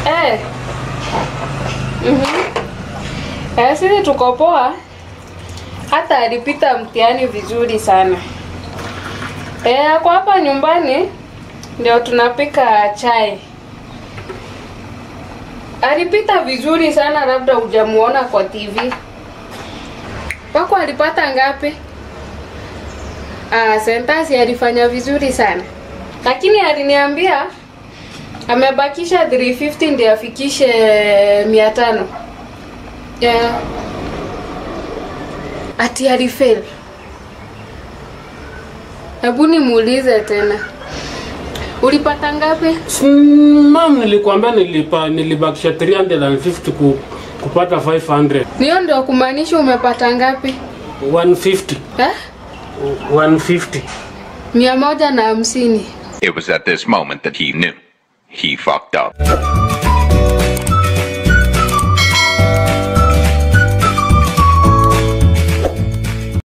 Eh. Mhm. Eh, sisi tuko poa. Hata alipita mtihani vizuri sana. Eh, ako hapa nyumbani ndio tunapika chai. Alipita vizuri sana, labda hujamuona kwa TV. Wako alipata ngapi? Ah, sentasi alifanya vizuri sana, lakini aliniambia amebakisha 350 ndio afikishe 500. Yeah. Ati alifail. Hebu nimuulize tena, ulipata ngapi? Si, Mam, nilikwambia nilipa nilibakisha 350 ku, kupata 500. Niyo ndio kumaanisha umepata ngapi? 150. Eh? 150. Mia moja na hamsini. It was at this moment that he knew. He fucked up.